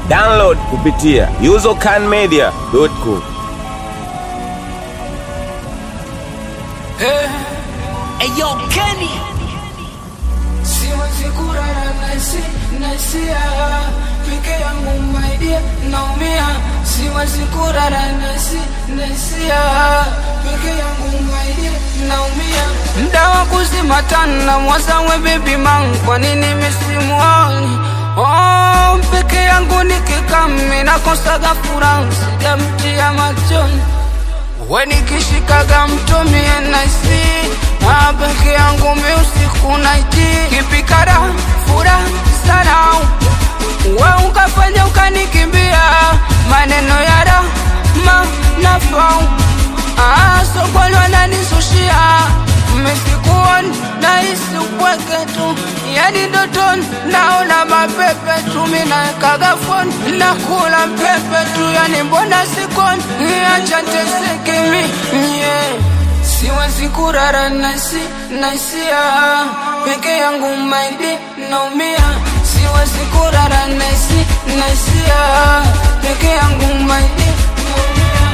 Download kupitia usercanmedia.com. Eyo Kenny Siwezi kurara nasi nasia peke yangu maidia naumia siwezi kurara nasi nasia peke yangu maidia naumia mda wa kuzima tana mwazawe bibi mangu kwa nini misimuoni oh, peke yangu nikikami nakosaga furaha sijamtia machoni we nikishikaga mtumie naisi Ah, peke yangu mi usiku naiti kipikara fura sana we ukafanya ukanikimbia maneno ya rama nafau Ah, sokoni wananisushia misikuoni nahisi upweke tu yani ndotoni naona mapepe tu minaekaga foni nakula mpepe tu yani mbona sikoni acha nteseke mi yeah. siwezi kurara nasi nasia peke yangu maidi naumia siwezi kurara nasi nasia peke yangu maidi naumia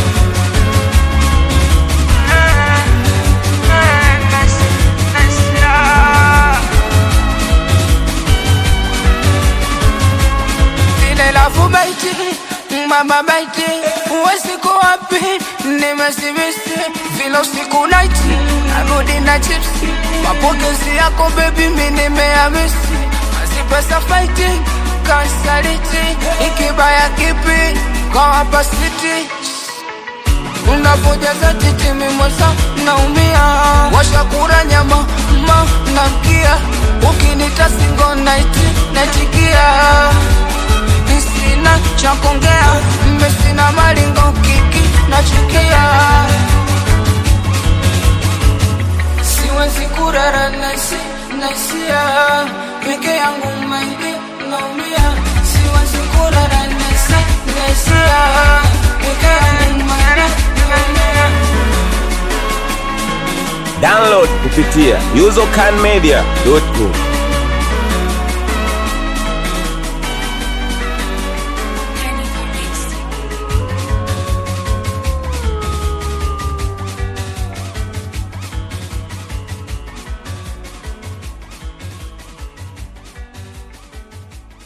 Lile lafu baiti mama baiti uwesiku wapi nimesibisi vile usiku naiti narudi na chipsi mapokezi yako bebi mi nimeamisi mazipesa faiti kansaliti ikibaya kipi kwa hapa siti unapojaza titi mimosa naumia washakura nyama ma namkia ukinita singo naiti naitikia sina cha kuongea mmesina malingo kiki nachukia siwezi kurara nasi nasia peke yangu maidi naumia siwezi kurara nasi nasia peke yangu maidi naumia Download kupitia usercanmedia.com.